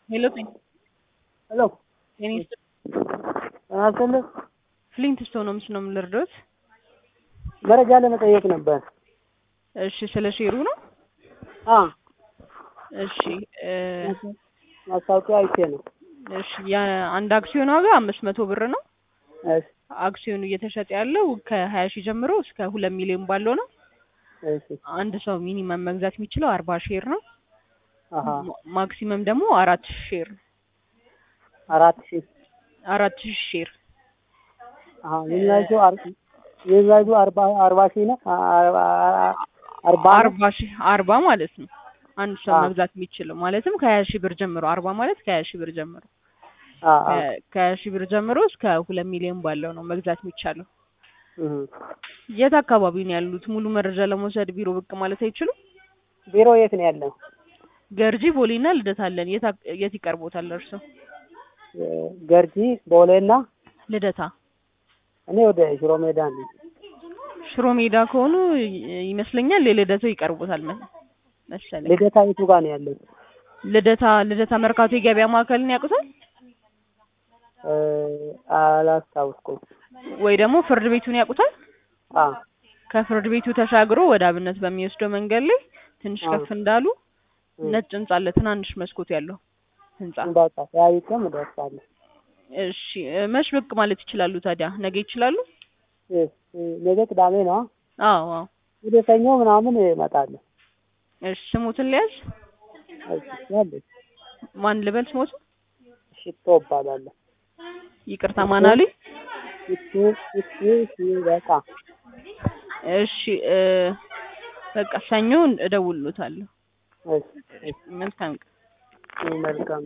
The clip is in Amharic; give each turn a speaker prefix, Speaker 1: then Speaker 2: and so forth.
Speaker 1: ሄሎ
Speaker 2: ሄሎ
Speaker 1: የኔ
Speaker 2: አሰለ
Speaker 1: ፍሊንት ስቶን ነው ነው የምልርዶት?
Speaker 2: መረጃ ለመጠየቅ ነበር።
Speaker 1: እሺ ስለ ሼሩ ነው።
Speaker 2: አ
Speaker 1: እሺ እ
Speaker 2: ማስታወቂያ አይቼ ነው።
Speaker 1: እሺ የአንድ አክሲዮን ዋጋ አምስት መቶ ብር ነው።
Speaker 2: እሺ
Speaker 1: አክሲዮኑ እየተሸጠ ያለው ከሀያ ሺህ ጀምሮ እስከ ሁለት ሚሊዮን ባለው ነው።
Speaker 2: እሺ
Speaker 1: አንድ ሰው ሚኒመም መግዛት የሚችለው አርባ ሼር ነው።
Speaker 2: አሀ
Speaker 1: ማ- ማክሲመም ደግሞ አራት ሺህ ሼር
Speaker 2: አራት ሺህ
Speaker 1: አራት ሺህ ሼር
Speaker 2: አሀ የሚያዙ የሚያዙ አርባ አርባ ሺህ ነው። አርባ አርባ ነው?
Speaker 1: አርባ ሺህ አርባ ማለት ነው። አንድ ሰው
Speaker 2: አ።
Speaker 1: መግዛት የሚችለው ማለትም ከሀያ ሺህ ብር ጀምሮ አርባ ማለት ከሀያ ሺህ ብር ጀምሮ
Speaker 2: አ አ
Speaker 1: ከ- ከሀያ ሺህ ብር ጀምሮ እስከ ሁለት ሚሊዮን ባለው ነው መግዛት የሚቻለው።
Speaker 2: እህ
Speaker 1: የት አካባቢ ነው ያሉት? ሙሉ መረጃ ለመውሰድ ቢሮ ብቅ ማለት አይችሉም?
Speaker 2: ቢሮ የት ነው ያለው?
Speaker 1: ገርጂ ቦሌና ልደታ አለን። የት አቅ- የት ይቀርቦታል እርሶ?
Speaker 2: ገርጂ ቦሌና
Speaker 1: ልደታ
Speaker 2: እኔ ወደ ሽሮ ሜዳ ነኝ።
Speaker 1: ሽሮ ሜዳ ከሆኑ ይ- ይመስለኛል የልደታው ይቀርቦታል መ- መሰለኝ።
Speaker 2: ልደታ የቱ ጋር ነው ያለው?
Speaker 1: ልደታ ልደታ መርካቶ የገበያ ማዕከልን ያውቁታል?
Speaker 2: እ አላስታውስኩም።
Speaker 1: ወይ ደግሞ ፍርድ ቤቱን ያውቁታል?
Speaker 2: አ
Speaker 1: ከፍርድ ቤቱ ተሻግሮ ወደ አብነት በሚወስደው መንገድ ላይ ትንሽ
Speaker 2: አዎ።
Speaker 1: ከፍ እንዳሉ
Speaker 2: እ
Speaker 1: ነጭ ህንጻ አለ፣ ትናንሽ መስኮት ያለው ህንጻ።
Speaker 2: በቃ ተያይቀም እደርሳለሁ።
Speaker 1: እሺ እ፣ መች ብቅ ማለት ይችላሉ ታዲያ? ነገ ይችላሉ?
Speaker 2: እ እ ነገ ቅዳሜ ነው።
Speaker 1: አዎ አዎ።
Speaker 2: ወደ ሰኞ ምናምን እመጣለሁ።
Speaker 1: እሺ ስሙትን ሊያዝ
Speaker 2: እሺ ያለች
Speaker 1: ማን ልበል ስሞትን?
Speaker 2: ሽቶ እባላለሁ።
Speaker 1: ይቅርታ ማን አሉኝ?
Speaker 2: ሽቶ ሽቶ ሲበቃ
Speaker 1: እሺ እ፣ በቃ ሰኞ እደውልሎታለሁ።
Speaker 2: እሺ
Speaker 1: መልካም ቀን።
Speaker 2: መልካም